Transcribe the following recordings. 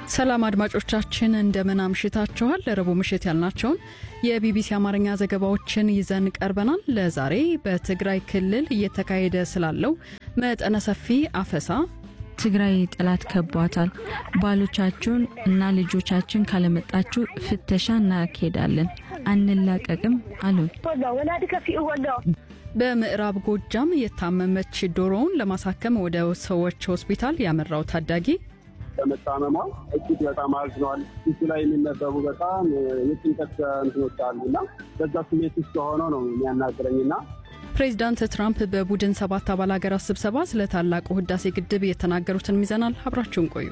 ሰላም አድማጮቻችን እንደምን አምሽታችኋል። ለረቡዕ ምሽት ያልናቸውን የቢቢሲ አማርኛ ዘገባዎችን ይዘን ቀርበናል። ለዛሬ በትግራይ ክልል እየተካሄደ ስላለው መጠነ ሰፊ አፈሳ፣ ትግራይ ጠላት ከቧታል፣ ባሎቻችሁን እና ልጆቻችን ካለመጣችሁ ፍተሻ እናካሄዳለን፣ አንላቀቅም አሉን። በምዕራብ ጎጃም የታመመች ዶሮውን ለማሳከም ወደ ሰዎች ሆስፒታል ያመራው ታዳጊ በመታመሟ እጅግ በጣም አዝኗል። ፊቱ ላይ የሚነበቡ በጣም የጭንቀት እንትኖች አሉ እና በዛ ስሜት ውስጥ ሆነው ነው የሚያናግረኝና ፕሬዚዳንት ትራምፕ በቡድን ሰባት አባል ሀገራት ስብሰባ ስለ ታላቁ ህዳሴ ግድብ የተናገሩትን ይዘናል። አብራችሁን ቆዩ።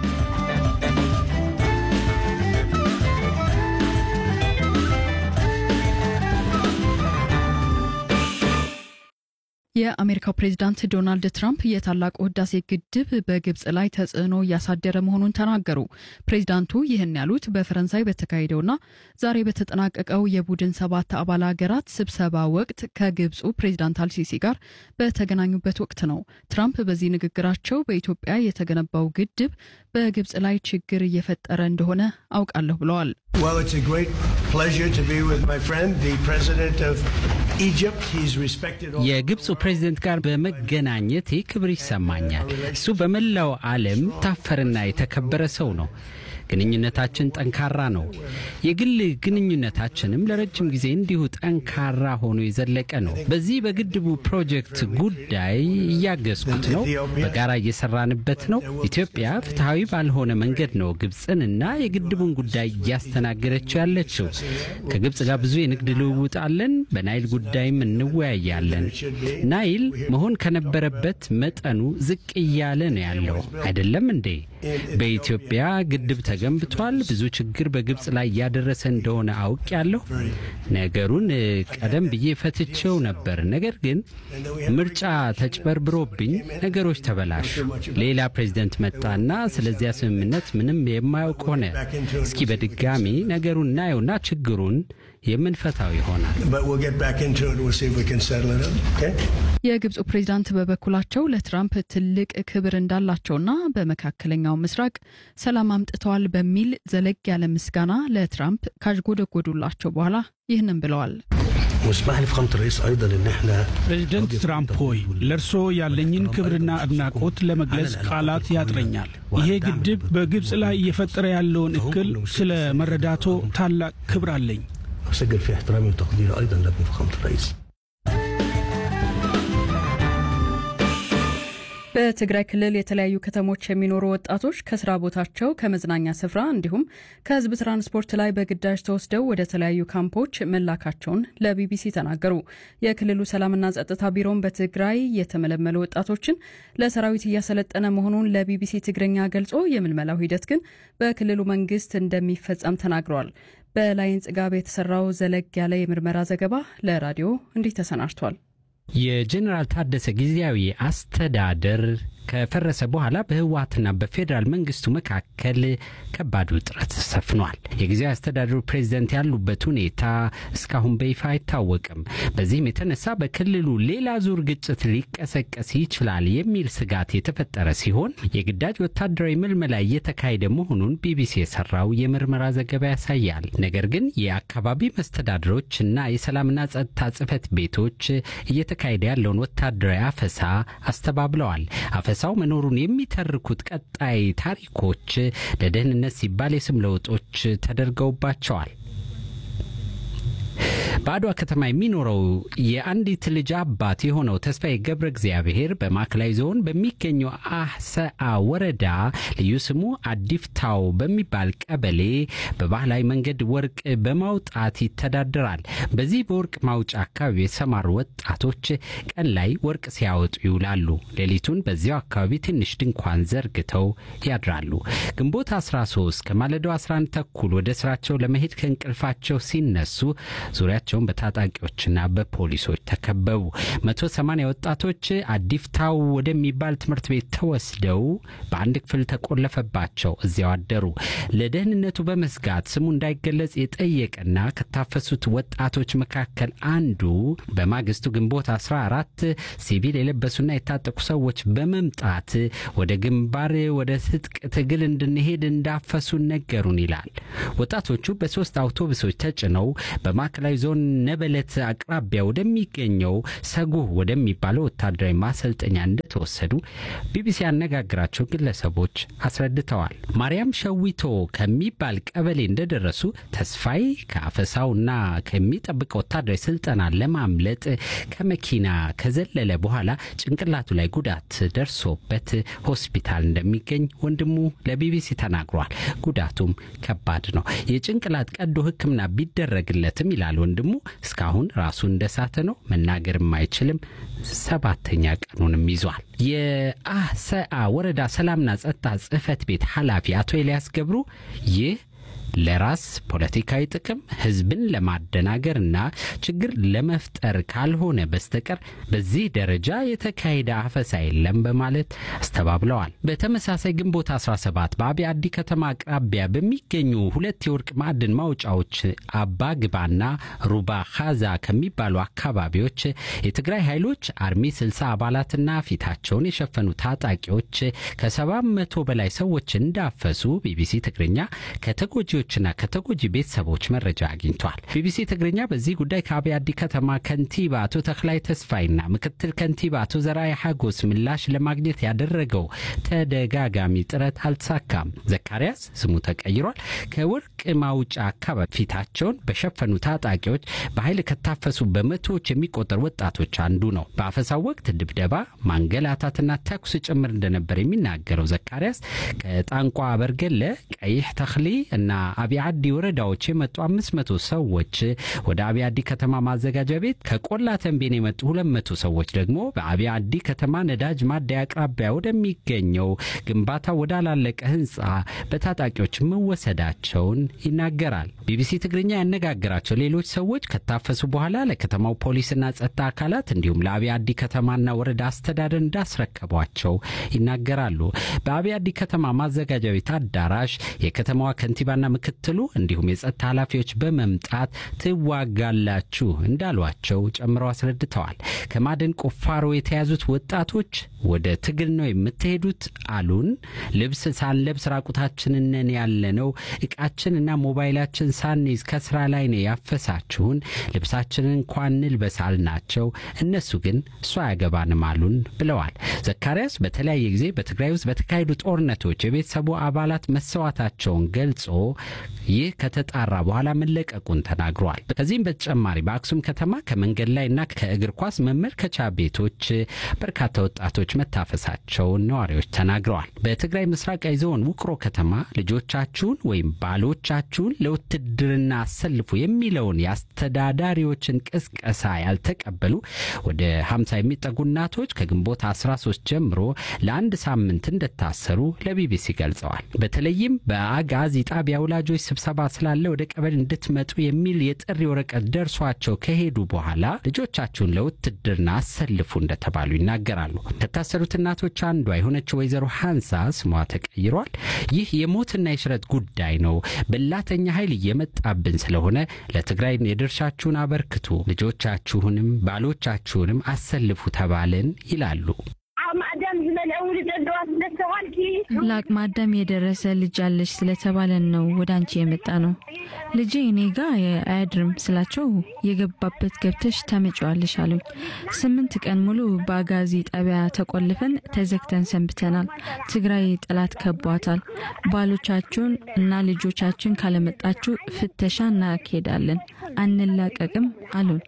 የአሜሪካው ፕሬዚዳንት ዶናልድ ትራምፕ የታላቁ ህዳሴ ግድብ በግብጽ ላይ ተጽዕኖ እያሳደረ መሆኑን ተናገሩ። ፕሬዚዳንቱ ይህን ያሉት በፈረንሳይ በተካሄደውና ዛሬ በተጠናቀቀው የቡድን ሰባት አባል ሀገራት ስብሰባ ወቅት ከግብፁ ፕሬዚዳንት አልሲሲ ጋር በተገናኙበት ወቅት ነው። ትራምፕ በዚህ ንግግራቸው በኢትዮጵያ የተገነባው ግድብ በግብጽ ላይ ችግር እየፈጠረ እንደሆነ አውቃለሁ ብለዋል። የግብፁ ፕሬዝደንት ጋር በመገናኘቴ ክብር ይሰማኛል። እሱ በመላው ዓለም ታፈርና የተከበረ ሰው ነው። ግንኙነታችን ጠንካራ ነው። የግል ግንኙነታችንም ለረጅም ጊዜ እንዲሁ ጠንካራ ሆኖ የዘለቀ ነው። በዚህ በግድቡ ፕሮጀክት ጉዳይ እያገዝኩት ነው። በጋራ እየሰራንበት ነው። ኢትዮጵያ ፍትሐዊ ባልሆነ መንገድ ነው ግብፅንና የግድቡን ጉዳይ እያስተናገደችው ያለችው። ከግብፅ ጋር ብዙ የንግድ ልውውጥ አለን። በናይል ጉዳይም እንወያያለን። ናይል መሆን ከነበረበት መጠኑ ዝቅ እያለ ነው ያለው አይደለም እንዴ? በኢትዮጵያ ግድብ ተገንብቷል። ብዙ ችግር በግብፅ ላይ እያደረሰ እንደሆነ አውቅ ያለሁ ነገሩን ቀደም ብዬ ፈትቼው ነበር። ነገር ግን ምርጫ ተጭበርብሮብኝ ነገሮች ተበላሹ። ሌላ ፕሬዚደንት መጣና ስለዚያ ስምምነት ምንም የማያውቅ ሆነ። እስኪ በድጋሚ ነገሩን እናየውና ችግሩን የምንፈታው ይሆናል። የግብፁ ፕሬዚዳንት በበኩላቸው ለትራምፕ ትልቅ ክብር እንዳላቸውና በመካከለኛው ምስራቅ ሰላም አምጥተዋል በሚል ዘለግ ያለ ምስጋና ለትራምፕ ካዥጎደጎዱላቸው በኋላ ይህንን ብለዋል። ፕሬዚደንት ትራምፕ ሆይ ለእርስዎ ያለኝን ክብርና አድናቆት ለመግለጽ ቃላት ያጥረኛል። ይሄ ግድብ በግብፅ ላይ እየፈጠረ ያለውን እክል ስለ መረዳቶ ታላቅ ክብር አለኝ። أسجل في احترامي وتقديري أيضا لابن فخامة الرئيس በትግራይ ክልል የተለያዩ ከተሞች የሚኖሩ ወጣቶች ከስራ ቦታቸው ከመዝናኛ ስፍራ እንዲሁም ከሕዝብ ትራንስፖርት ላይ በግዳጅ ተወስደው ወደ ተለያዩ ካምፖች መላካቸውን ለቢቢሲ ተናገሩ። የክልሉ ሰላምና ጸጥታ ቢሮም በትግራይ የተመለመሉ ወጣቶችን ለሰራዊት እያሰለጠነ መሆኑን ለቢቢሲ ትግረኛ ገልጾ የምልመላው ሂደት ግን በክልሉ መንግስት እንደሚፈጸም ተናግረዋል። በላይን ጽጋብ የተሰራው ዘለግ ያለ የምርመራ ዘገባ ለራዲዮ እንዲህ ተሰናድቷል። የጀኔራል ታደሰ ጊዜያዊ አስተዳደር ከፈረሰ በኋላ በህወሓትና በፌዴራል መንግስቱ መካከል ከባድ ውጥረት ሰፍኗል። የጊዜያዊ አስተዳደሩ ፕሬዝደንት ያሉበት ሁኔታ እስካሁን በይፋ አይታወቅም። በዚህም የተነሳ በክልሉ ሌላ ዙር ግጭት ሊቀሰቀስ ይችላል የሚል ስጋት የተፈጠረ ሲሆን የግዳጅ ወታደራዊ ምልመላ እየተካሄደ መሆኑን ቢቢሲ የሰራው የምርመራ ዘገባ ያሳያል። ነገር ግን የአካባቢ መስተዳድሮች እና የሰላምና ጸጥታ ጽህፈት ቤቶች እየተካሄደ ያለውን ወታደራዊ አፈሳ አስተባብለዋል። አፈሳው መኖሩን የሚተርኩት ቀጣይ ታሪኮች ለደህንነት ሲባል የስም ለውጦች ተደርገውባቸዋል። በአድዋ ከተማ የሚኖረው የአንዲት ልጅ አባት የሆነው ተስፋዬ ገብረ እግዚአብሔር በማዕከላዊ ዞን በሚገኘው አሰአ ወረዳ ልዩ ስሙ አዲፍታው በሚባል ቀበሌ በባህላዊ መንገድ ወርቅ በማውጣት ይተዳደራል። በዚህ በወርቅ ማውጫ አካባቢ የተሰማሩ ወጣቶች ቀን ላይ ወርቅ ሲያወጡ ይውላሉ። ሌሊቱን በዚያው አካባቢ ትንሽ ድንኳን ዘርግተው ያድራሉ። ግንቦት 13 ከማለዳው 11 ተኩል ወደ ስራቸው ለመሄድ ከእንቅልፋቸው ሲነሱ ዙሪያቸው መውጣታቸውን በታጣቂዎችና በፖሊሶች ተከበቡ። መቶ ሰማንያ ወጣቶች አዲፍታው ወደሚባል ትምህርት ቤት ተወስደው በአንድ ክፍል ተቆለፈባቸው። እዚያው አደሩ። ለደህንነቱ በመስጋት ስሙ እንዳይገለጽ የጠየቀና ከታፈሱት ወጣቶች መካከል አንዱ በማግስቱ ግንቦት 14 ሲቪል የለበሱና የታጠቁ ሰዎች በመምጣት ወደ ግንባር ወደ ትጥቅ ትግል እንድንሄድ እንዳፈሱን ነገሩን ይላል። ወጣቶቹ በሶስት አውቶቡሶች ተጭነው በማዕከላዊ ዞን ነበለት አቅራቢያ ወደሚገኘው ሰጉህ ወደሚባለው ወታደራዊ ማሰልጠኛ እንደተወሰዱ ቢቢሲ ያነጋግራቸው ግለሰቦች አስረድተዋል። ማርያም ሸዊቶ ከሚባል ቀበሌ እንደደረሱ ተስፋይ ከአፈሳውና ከሚጠብቀው ወታደራዊ ስልጠና ለማምለጥ ከመኪና ከዘለለ በኋላ ጭንቅላቱ ላይ ጉዳት ደርሶበት ሆስፒታል እንደሚገኝ ወንድሙ ለቢቢሲ ተናግሯል። ጉዳቱም ከባድ ነው። የጭንቅላት ቀዶ ሕክምና ቢደረግለትም ይላል ወንድሙ እስካሁን ራሱ እንደሳተ ነው። መናገርም አይችልም። ሰባተኛ ቀኑንም ይዟል። የአሰአ ወረዳ ሰላምና ጸጥታ ጽሕፈት ቤት ኃላፊ አቶ ኤልያስ ገብሩ ይህ ለራስ ፖለቲካዊ ጥቅም ህዝብን ለማደናገርና ችግር ለመፍጠር ካልሆነ በስተቀር በዚህ ደረጃ የተካሄደ አፈሳ የለም በማለት አስተባብለዋል። በተመሳሳይ ግንቦት 17 በአቢ አዲ ከተማ አቅራቢያ በሚገኙ ሁለት የወርቅ ማዕድን ማውጫዎች አባ ግባና ሩባ ካዛ ከሚባሉ አካባቢዎች የትግራይ ኃይሎች አርሚ 60 አባላትና ፊታቸውን የሸፈኑ ታጣቂዎች ከሰባት መቶ በላይ ሰዎች እንዳፈሱ ቢቢሲ ትግርኛ ከተጎጂ ና ከተጎጂ ቤተሰቦች መረጃ አግኝቷል። ቢቢሲ ትግርኛ በዚህ ጉዳይ ከአብይ አዲ ከተማ ከንቲባ አቶ ተክላይ ተስፋይና ምክትል ከንቲባ አቶ ዘርአይ ሐጎስ ምላሽ ለማግኘት ያደረገው ተደጋጋሚ ጥረት አልተሳካም። ዘካርያስ ስሙ ተቀይሯል። ከወርቅ ማውጫ አካባቢ ፊታቸውን በሸፈኑ ታጣቂዎች በኃይል ከታፈሱ በመቶዎች የሚቆጠሩ ወጣቶች አንዱ ነው። በአፈሳው ወቅት ድብደባ፣ ማንገላታትና ተኩስ ጭምር እንደነበር የሚናገረው ዘካርያስ ከጣንቋ በርገለ፣ ቀይሕ ተክሊ እና አብይ አዲ ወረዳዎች የመጡ አምስት መቶ ሰዎች ወደ አብይ አዲ ከተማ ማዘጋጃ ቤት ከቆላ ተንቤን የመጡ ሁለት መቶ ሰዎች ደግሞ በአብይ አዲ ከተማ ነዳጅ ማደያ አቅራቢያ ወደሚገኘው ግንባታ ወዳላለቀ ህንፃ በታጣቂዎች መወሰዳቸውን ይናገራል። ቢቢሲ ትግርኛ ያነጋገራቸው ሌሎች ሰዎች ከታፈሱ በኋላ ለከተማው ፖሊስና ጸጥታ አካላት እንዲሁም ለአብይ አዲ ከተማና ወረዳ አስተዳደር እንዳስረከቧቸው ይናገራሉ። በአብይ አዲ ከተማ ማዘጋጃ ቤት አዳራሽ የከተማዋ ከንቲባና ምክትሉ እንዲሁም የጸጥታ ኃላፊዎች በመምጣት ትዋጋላችሁ እንዳሏቸው ጨምረው አስረድተዋል። ከማዕድን ቁፋሮ የተያዙት ወጣቶች ወደ ትግል ነው የምትሄዱት አሉን። ልብስ ሳንለብስ ራቁታችንን ነን ያለነው። እቃችንና ሞባይላችን ሳንይዝ ከስራ ላይ ነው ያፈሳችሁን። ልብሳችንን እንኳን እንልበስ አልናቸው። እነሱ ግን እሱ አያገባንም አሉን ብለዋል። ዘካርያስ በተለያየ ጊዜ በትግራይ ውስጥ በተካሄዱ ጦርነቶች የቤተሰቡ አባላት መሰዋታቸውን ገልጾ ይህ ከተጣራ በኋላ መለቀቁን ተናግሯል። ከዚህም በተጨማሪ በአክሱም ከተማ ከመንገድ ላይና ከእግር ኳስ መመልከቻ ቤቶች በርካታ ወጣቶች መታፈሳቸውን ነዋሪዎች ተናግረዋል። በትግራይ ምስራቃዊ ዞን ውቅሮ ከተማ ልጆቻችሁን ወይም ባሎቻችሁን ለውትድርና አሰልፉ የሚለውን የአስተዳዳሪዎችን ቅስቀሳ ያልተቀበሉ ወደ 50 የሚጠጉ እናቶች ከግንቦት 13 ጀምሮ ለአንድ ሳምንት እንደታሰሩ ለቢቢሲ ገልጸዋል። በተለይም በአጋዚ ጣቢያ ወላጆች ስብሰባ ስላለ ወደ ቀበሌ እንድትመጡ የሚል የጥሪ ወረቀት ደርሷቸው ከሄዱ በኋላ ልጆቻችሁን ለውትድርና አሰልፉ እንደተባሉ ይናገራሉ። ከታሰሩት እናቶች አንዷ የሆነችው ወይዘሮ ሀንሳ ስሟ ተቀይሯል። ይህ የሞትና የሽረት ጉዳይ ነው። በላተኛ ኃይል እየመጣብን ስለሆነ ለትግራይ የድርሻችሁን አበርክቱ፣ ልጆቻችሁንም ባሎቻችሁንም አሰልፉ ተባልን ይላሉ። ለአቅመ አዳም የደረሰ ልጅ አለሽ ስለተባለን ነው ወደ አንቺ የመጣ ነው። ልጄ እኔ ጋ አያድርም ስላቸው የገባበት ገብተሽ ታመጪዋለሽ አሉኝ። ስምንት ቀን ሙሉ በአጋዚ ጣቢያ ተቆልፈን ተዘግተን ሰንብተናል። ትግራይ ጠላት ከቧታል። ባሎቻችሁን እና ልጆቻችን ካለመጣችሁ ፍተሻ እናካሄዳለን፣ አንላቀቅም አሉን።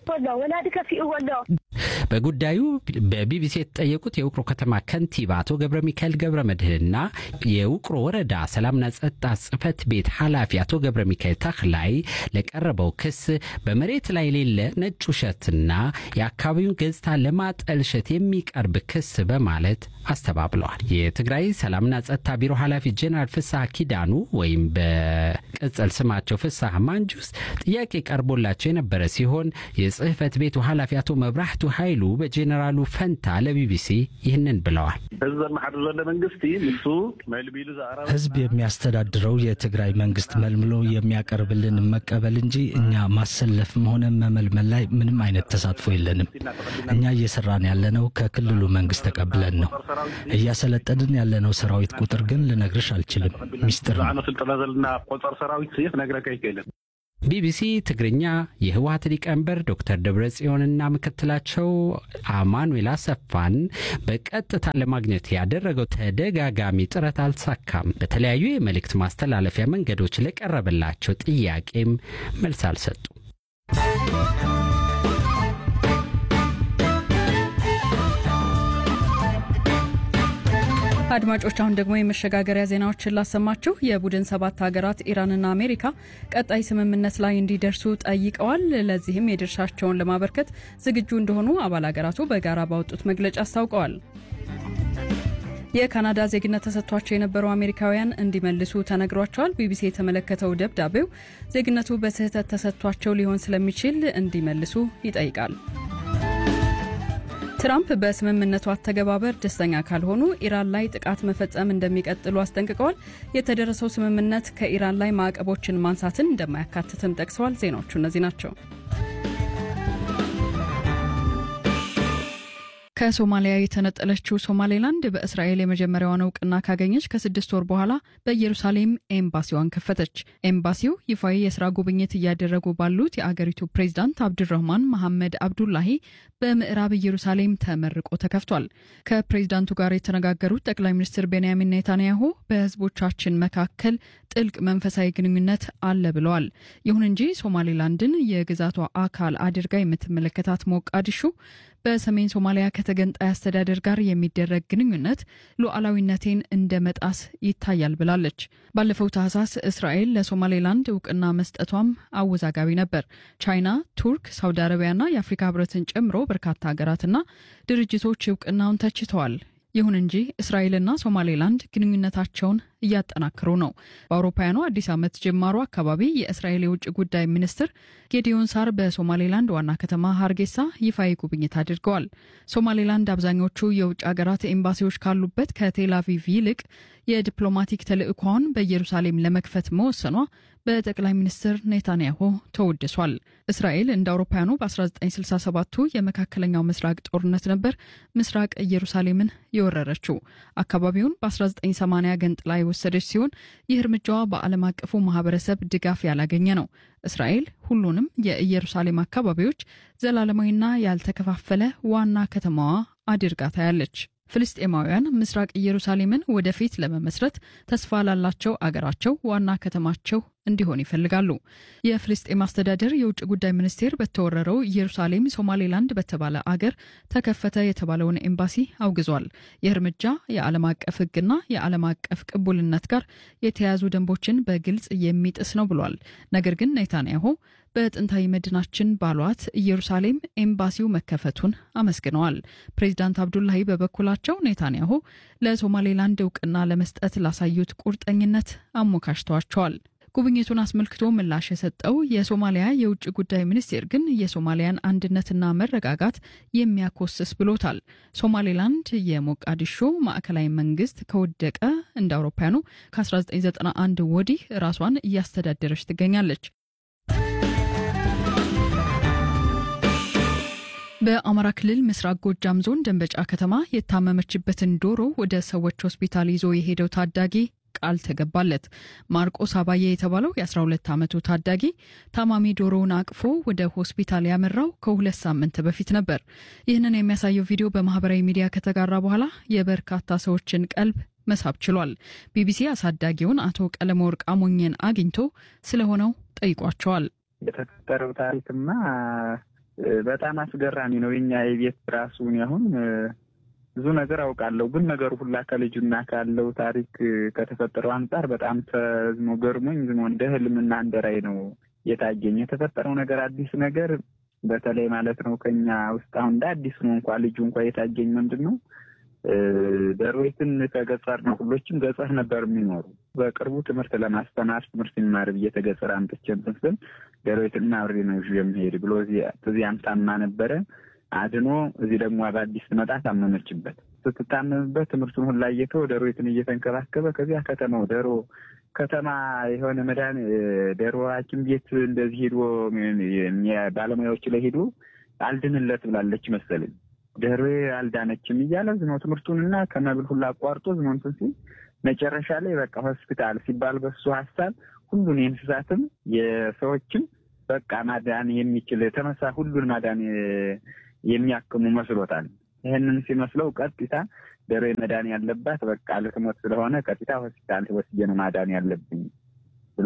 በጉዳዩ በቢቢሲ የተጠየቁት የውቅሮ ከተማ ከንቲባ አቶ ገብረ ሚካኤል ገብረ መድህንና የውቅሮ ወረዳ ሰላምና ጸጥታ ጽሕፈት ቤት ኃላፊ አቶ ገብረ ሚካኤል ተክላይ ለቀረበው ክስ በመሬት ላይ የሌለ ነጭ ውሸትና የአካባቢውን ገጽታ ለማጠልሸት የሚቀርብ ክስ በማለት አስተባብለዋል። የትግራይ ሰላምና ጸጥታ ቢሮ ኃላፊ ጄኔራል ፍስሐ ኪዳኑ ወይም በቅጽል ስማቸው ፍስሐ ማንጁስ ጥያቄ ቀርቦ ቀርቦላቸው የነበረ ሲሆን የጽህፈት ቤቱ ኃላፊ አቶ መብራህቱ ኃይሉ በጄኔራሉ ፈንታ ለቢቢሲ ይህንን ብለዋል። ህዝብ ዘመሓድር ዘሎ መንግስቲ ንሱ መልሚሉ ዘኣራ ህዝብ የሚያስተዳድረው የትግራይ መንግስት መልምሎ የሚያቀርብልን መቀበል እንጂ እኛ ማሰለፍም ሆነ መመልመል ላይ ምንም አይነት ተሳትፎ የለንም። እኛ እየሰራን ያለነው ከክልሉ መንግስት ተቀብለን ነው። እያሰለጠንን ያለነው ሰራዊት ቁጥር ግን ልነግርሽ አልችልም፣ ሚስጥር ነው። ኣነ ስልጠና ዘለና ቆፀር ሰራዊት ክነግረካ ይክእልን ቢቢሲ ትግርኛ የህወሀት ሊቀመንበር ዶክተር ደብረ ጽዮንና ምክትላቸው አማኑኤል አሰፋን በቀጥታ ለማግኘት ያደረገው ተደጋጋሚ ጥረት አልተሳካም። በተለያዩ የመልእክት ማስተላለፊያ መንገዶች ለቀረበላቸው ጥያቄም መልስ አልሰጡም። አድማጮች አሁን ደግሞ የመሸጋገሪያ ዜናዎችን ላሰማችሁ። የቡድን ሰባት ሀገራት ኢራንና አሜሪካ ቀጣይ ስምምነት ላይ እንዲደርሱ ጠይቀዋል። ለዚህም የድርሻቸውን ለማበርከት ዝግጁ እንደሆኑ አባል ሀገራቱ በጋራ ባወጡት መግለጫ አስታውቀዋል። የካናዳ ዜግነት ተሰጥቷቸው የነበሩ አሜሪካውያን እንዲመልሱ ተነግሯቸዋል። ቢቢሲ የተመለከተው ደብዳቤው ዜግነቱ በስህተት ተሰጥቷቸው ሊሆን ስለሚችል እንዲመልሱ ይጠይቃል። ትራምፕ በስምምነቱ አተገባበር ደስተኛ ካልሆኑ ኢራን ላይ ጥቃት መፈጸም እንደሚቀጥሉ አስጠንቅቀዋል። የተደረሰው ስምምነት ከኢራን ላይ ማዕቀቦችን ማንሳትን እንደማያካትትም ጠቅሰዋል። ዜናዎቹ እነዚህ ናቸው። ከሶማሊያ የተነጠለችው ሶማሌላንድ በእስራኤል የመጀመሪያዋን እውቅና ካገኘች ከስድስት ወር በኋላ በኢየሩሳሌም ኤምባሲዋን ከፈተች። ኤምባሲው ይፋዊ የስራ ጉብኝት እያደረጉ ባሉት የአገሪቱ ፕሬዚዳንት አብዱረህማን መሐመድ አብዱላሂ በምዕራብ ኢየሩሳሌም ተመርቆ ተከፍቷል። ከፕሬዚዳንቱ ጋር የተነጋገሩት ጠቅላይ ሚኒስትር ቤንያሚን ኔታንያሁ በህዝቦቻችን መካከል ጥልቅ መንፈሳዊ ግንኙነት አለ ብለዋል። ይሁን እንጂ ሶማሌላንድን የግዛቷ አካል አድርጋ የምትመለከታት ሞቃዲሹ በሰሜን ሶማሊያ ከተገንጣይ አስተዳደር ጋር የሚደረግ ግንኙነት ሉዓላዊነቴን እንደ መጣስ ይታያል ብላለች። ባለፈው ታህሳስ እስራኤል ለሶማሌላንድ እውቅና መስጠቷም አወዛጋቢ ነበር። ቻይና፣ ቱርክ፣ ሳውዲ አረቢያና የአፍሪካ ህብረትን ጨምሮ በርካታ ሀገራትና ድርጅቶች እውቅናውን ተችተዋል። ይሁን እንጂ እስራኤልና ሶማሌላንድ ግንኙነታቸውን እያጠናክሩ ነው። በአውሮፓውያኑ አዲስ ዓመት ጅማሮ አካባቢ የእስራኤል የውጭ ጉዳይ ሚኒስትር ጌዲዮን ሳር በሶማሌላንድ ዋና ከተማ ሀርጌሳ ይፋዊ ጉብኝት አድርገዋል። ሶማሌላንድ አብዛኞቹ የውጭ ሀገራት ኤምባሲዎች ካሉበት ከቴል አቪቭ ይልቅ የዲፕሎማቲክ ተልዕኳውን በኢየሩሳሌም ለመክፈት መወሰኗ በጠቅላይ ሚኒስትር ኔታንያሁ ተወድሷል። እስራኤል እንደ አውሮፓውያኑ በ1967ቱ የመካከለኛው ምስራቅ ጦርነት ነበር ምስራቅ ኢየሩሳሌምን የወረረችው። አካባቢውን በ1980 ገንጥላ የወሰደች ሲሆን ይህ እርምጃዋ በዓለም አቀፉ ማህበረሰብ ድጋፍ ያላገኘ ነው። እስራኤል ሁሉንም የኢየሩሳሌም አካባቢዎች ዘላለማዊና ያልተከፋፈለ ዋና ከተማዋ አድርጋ ታያለች። ፍልስጤማውያን ምስራቅ ኢየሩሳሌምን ወደፊት ለመመስረት ተስፋ ላላቸው አገራቸው ዋና ከተማቸው እንዲሆን ይፈልጋሉ። የፍልስጤም አስተዳደር የውጭ ጉዳይ ሚኒስቴር በተወረረው ኢየሩሳሌም ሶማሌላንድ በተባለ አገር ተከፈተ የተባለውን ኤምባሲ አውግዟል። ይህ እርምጃ የዓለም አቀፍ ሕግና የዓለም አቀፍ ቅቡልነት ጋር የተያያዙ ደንቦችን በግልጽ የሚጥስ ነው ብሏል። ነገር ግን ኔታንያሁ በጥንታዊ መዲናችን ባሏት ኢየሩሳሌም ኤምባሲው መከፈቱን አመስግነዋል። ፕሬዚዳንት አብዱላሂ በበኩላቸው ኔታንያሁ ለሶማሌላንድ እውቅና ለመስጠት ላሳዩት ቁርጠኝነት አሞካሽተዋቸዋል። ጉብኝቱን አስመልክቶ ምላሽ የሰጠው የሶማሊያ የውጭ ጉዳይ ሚኒስቴር ግን የሶማሊያን አንድነትና መረጋጋት የሚያኮስስ ብሎታል። ሶማሌላንድ የሞቃዲሾ ማዕከላዊ መንግስት ከወደቀ እንደ አውሮፓውያኑ ከ1991 ወዲህ ራሷን እያስተዳደረች ትገኛለች። በአማራ ክልል ምስራቅ ጎጃም ዞን ደንበጫ ከተማ የታመመችበትን ዶሮ ወደ ሰዎች ሆስፒታል ይዞ የሄደው ታዳጊ ቃል ተገባለት። ማርቆስ አባዬ የተባለው የ12 ዓመቱ ታዳጊ ታማሚ ዶሮውን አቅፎ ወደ ሆስፒታል ያመራው ከሁለት ሳምንት በፊት ነበር። ይህንን የሚያሳየው ቪዲዮ በማህበራዊ ሚዲያ ከተጋራ በኋላ የበርካታ ሰዎችን ቀልብ መሳብ ችሏል። ቢቢሲ አሳዳጊውን አቶ ቀለመወርቅ አሞኘን አግኝቶ ስለሆነው ጠይቋቸዋል። የተፈጠረው ታሪክማ በጣም አስገራሚ ነው። የኛ የቤት ራሱን አሁን ብዙ ነገር አውቃለሁ፣ ግን ነገሩ ሁላ ከልጁና ካለው ታሪክ ከተፈጠረው አንጻር በጣም ተዝሞ ገርሞኝ ዝሞ እንደ ህልምና እንደ ራዕይ ነው የታየኝ። የተፈጠረው ነገር አዲስ ነገር በተለይ ማለት ነው ከኛ ውስጥ አሁን እንደ አዲስ ነው እንኳ ልጁ እንኳ የታየኝ ምንድን ነው ደሮይትን ከገጠር ነው ሁሎችም ገጠር ነበር የሚኖሩ። በቅርቡ ትምህርት ለማስተማር ትምህርት የሚማር ብዬ ተገጠር አምጥቼ እንትን ስል ደሮዊትና አብሬ ነው የሚሄድ ብሎ እዚያም ታማ ነበረ አድኖ እዚህ ደግሞ በአዲስ ትመጣ ታመመችበት። ስትታመምበት ትምህርቱን ሁላ እየተው ደሮዊትን እየተንከባከበ ከዚያ ከተማው ደሮ ከተማ የሆነ መድኃኒ ደሮ ሐኪም ቤት እንደዚህ ሄዶ ባለሙያዎች ላይ ሄዶ አልድንለት ብላለች መሰለኝ ደሮ አልዳነችም እያለ ዝኖ ትምህርቱንና ከመብል ሁላ አቋርጦ ዝኖ እንትን ሲል መጨረሻ ላይ በቃ ሆስፒታል ሲባል በሱ ሀሳብ ሁሉን የእንስሳትም የሰዎችም በቃ ማዳን የሚችል ተመሳ ሁሉን ማዳን የሚያክሙ መስሎታል። ይህንን ሲመስለው ቀጥታ ደሮ መዳን ያለባት በቃ ልትሞት ስለሆነ ቀጥታ ሆስፒታል ወስጄ ነው ማዳን ያለብኝ ብሎ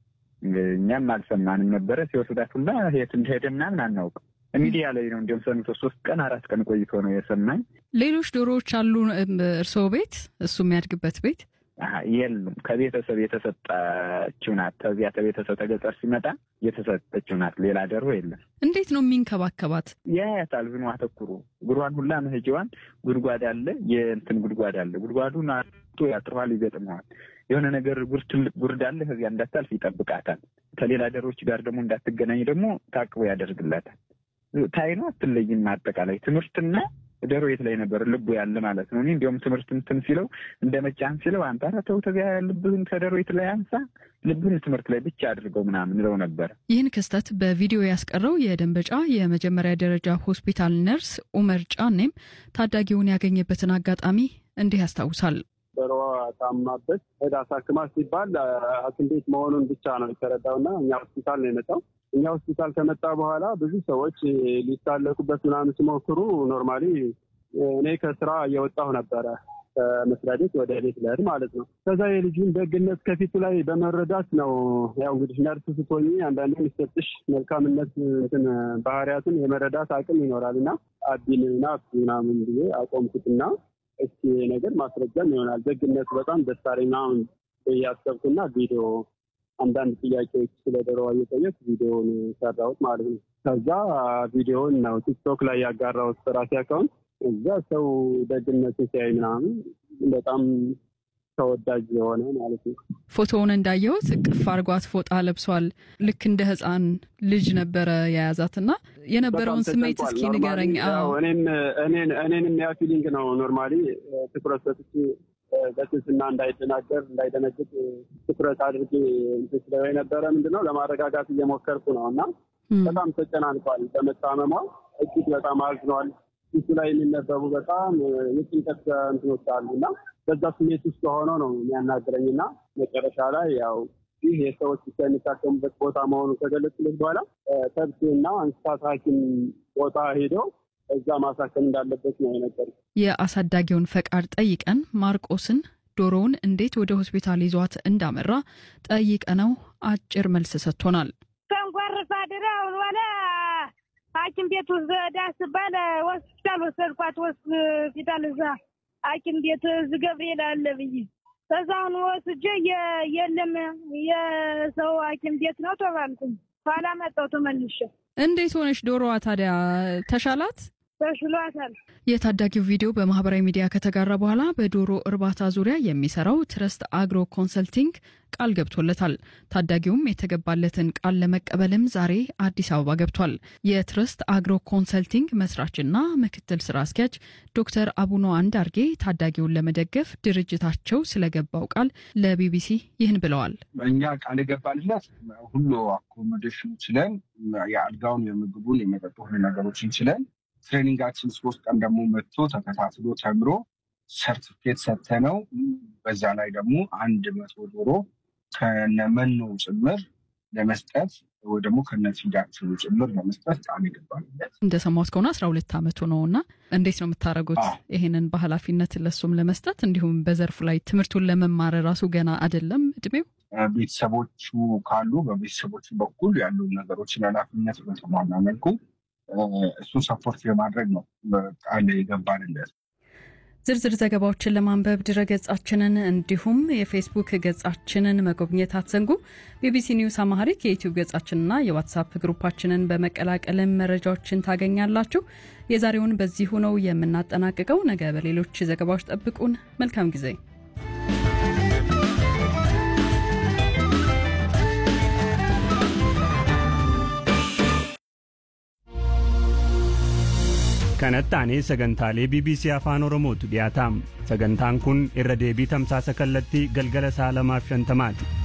እኛም አልሰማንም ነበረ። ሲወስዳት ሁላ የት እንደሄደ ምናምን አናውቅም። ሚዲያ ላይ ነው እንዲሁም ሰምቶ ሶስት ቀን አራት ቀን ቆይቶ ነው የሰማኝ። ሌሎች ዶሮዎች አሉ እርስዎ ቤት? እሱ የሚያድግበት ቤት የሉም። ከቤተሰብ የተሰጠችው ናት። ከዚያ ከቤተሰብ ተገጠር ሲመጣ የተሰጠችው ናት። ሌላ ደሮ የለም። እንዴት ነው የሚንከባከባት? ያያታል። ዝኑ አተኩሮ እግሯን ሁላ መሄጃዋን ጉድጓድ አለ፣ የእንትን ጉድጓድ አለ። ጉድጓዱን አቶ ያጥረዋል፣ ይገጥመዋል። የሆነ ነገር ጉር ትልቅ ጉርድ አለ። ከዚያ እንዳታልፍ ይጠብቃታል። ከሌላ ደሮች ጋር ደግሞ እንዳትገናኝ ደግሞ ታቅቦ ያደርግላታል። ታይኖ አትለይም። አጠቃላይ ትምህርትና ደሮ የት ላይ ነበር ልቡ ያለ ማለት ነው። እኔ እንዲያውም ትምህርት እንትን ሲለው እንደ መጫን ሲለው አንተ ኧረ ተው ተዚያ ልብህን ከደሮ የት ላይ አንሳ ልብህን ትምህርት ላይ ብቻ አድርገው ምናምን ለው ነበር። ይህን ክስተት በቪዲዮ ያስቀረው የደንበጫ የመጀመሪያ ደረጃ ሆስፒታል ነርስ ኡመር ጫኔም ታዳጊውን ያገኘበትን አጋጣሚ እንዲህ ያስታውሳል። ዶሮዋ ታማበት ሄዳ አሳክማ ሲባል ሐኪም ቤት መሆኑን ብቻ ነው የተረዳውና እኛ ሆስፒታል ነው የመጣው። እኛ ሆስፒታል ከመጣ በኋላ ብዙ ሰዎች ሊሳለቁበት ምናምን ሲሞክሩ ኖርማሊ እኔ ከስራ እየወጣሁ ነበረ ከመስሪያ ቤት ወደ ቤት ልሄድ ማለት ነው። ከዛ የልጁን ደግነት ከፊቱ ላይ በመረዳት ነው ያው እንግዲህ ነርስ ስትሆኚ አንዳንዴ የሚሰጥሽ መልካምነት እንትን ባህሪያትን የመረዳት አቅም ይኖራል እና አቢን ናት ምናምን ብዬ አቆምኩትና እስኪ ነገር ማስረጃም ይሆናል ደግነቱ በጣም ደስ አለኝ ምናምን እያሰብኩና ቪዲዮ አንዳንድ ጥያቄዎች ስለ ዶሮዋ እየጠየቅ ቪዲዮውን ሰራሁት ማለት ነው። ከዛ ቪዲዮውን ነው ቲክቶክ ላይ ያጋራሁት በራሴ አካውንት። እዛ ሰው ደግነቱ ሲያይ ምናምን በጣም ተወዳጅ የሆነ ማለት ነው። ፎቶውን እንዳየሁት እቅፍ አርጓት ፎጣ ለብሷል። ልክ እንደ ሕፃን ልጅ ነበረ የያዛትና የነበረውን ስሜት እስኪ ንገረኝ። እኔንም ያ ፊሊንግ ነው ኖርማሊ ትኩረት ሰጥቼ በትህትና እንዳይደናገር እንዳይደነግጥ ትኩረት አድርጌ እንትን ስለው የነበረ ምንድነው ለማረጋጋት እየሞከርኩ ነው እና በጣም ተጨናንቋል። በመታመሟ እጅግ በጣም አዝኗል። ፊቱ ላይ የሚነበቡ በጣም የጭንቀት እንትኖች አሉ እና በዛ ስሜት ውስጥ ሆነው ነው የሚያናግረኝ እና መጨረሻ ላይ ያው ይህ የሰዎች ብቻ የሚታከሙበት ቦታ መሆኑን ከገለጽለት በኋላ ከብትና እንስሳት ሐኪም ቦታ ሄደው እዛ ማሳከም እንዳለበት ነው የነገር። የአሳዳጊውን ፈቃድ ጠይቀን ማርቆስን ዶሮውን እንዴት ወደ ሆስፒታል ይዟት እንዳመራ ጠይቀነው አጭር መልስ ሰጥቶናል። ተንኳርፋ ድረውን ወደ ሐኪም ቤት ወስዳ ስባል ሆስፒታል ወሰድኳት። ሆስፒታል እዛ ሐኪም ቤት እዚህ ገብርኤል አለ ብዬ ከዛውን ወስጄ የለም የሰው ሐኪም ቤት ነው ተባልኩኝ። ኋላ መጣሁ ተመልሼ። እንዴት ሆነች ዶሮዋ ታዲያ ተሻላት? ተሽሏታል። የታዳጊው ቪዲዮ በማህበራዊ ሚዲያ ከተጋራ በኋላ በዶሮ እርባታ ዙሪያ የሚሰራው ትረስት አግሮ ኮንሰልቲንግ ቃል ገብቶለታል። ታዳጊውም የተገባለትን ቃል ለመቀበልም ዛሬ አዲስ አበባ ገብቷል። የትረስት አግሮ ኮንሰልቲንግ መስራችና ምክትል ስራ አስኪያጅ ዶክተር አቡነ አንዳርጌ ታዳጊውን ለመደገፍ ድርጅታቸው ስለገባው ቃል ለቢቢሲ ይህን ብለዋል። እኛ ቃል የገባንለት ሁሉ አኮሞዴሽን ችለን የአልጋውን፣ የምግቡን፣ የመጠጡ ሁሉ ነገሮችን ችለን ትሬኒንጋችን ሶስት ቀን ደግሞ መጥቶ ተከታትሎ ተምሮ ሰርቲፊኬት ሰተነው በዛ ላይ ደግሞ አንድ መቶ ዶሮ ከነመኖ ጭምር ለመስጠት ወይ ደግሞ ከነፊዳቸው ጭምር ለመስጠት ቃል ይገባልለት። እንደሰማሁት ከሆነ አስራ ሁለት ዓመቱ ነው እና እንዴት ነው የምታደርጉት ይሄንን በኃላፊነት ለሱም ለመስጠት እንዲሁም በዘርፉ ላይ ትምህርቱን ለመማር ራሱ ገና አይደለም እድሜው። ቤተሰቦቹ ካሉ በቤተሰቦቹ በኩል ያሉ ነገሮችን ኃላፊነት በተሟላ መልኩ እሱን ሰፖርት የማድረግ ነው ቃል የገባንለት። ዝርዝር ዘገባዎችን ለማንበብ ድረገጻችንን እንዲሁም የፌስቡክ ገጻችንን መጎብኘት አትዘንጉ። ቢቢሲ ኒውስ አማሪክ የዩቲዩብ ገጻችንና የዋትሳፕ ግሩፓችንን በመቀላቀልም መረጃዎችን ታገኛላችሁ። የዛሬውን በዚሁ ነው የምናጠናቅቀው። ነገ በሌሎች ዘገባዎች ጠብቁን። መልካም ጊዜ kanatti aanee sagantaalee bbc afaan oromootu dhiyaataam sagantaan kun irra deebii tamsaasa kallattii galgala saa lamaaf shantamaati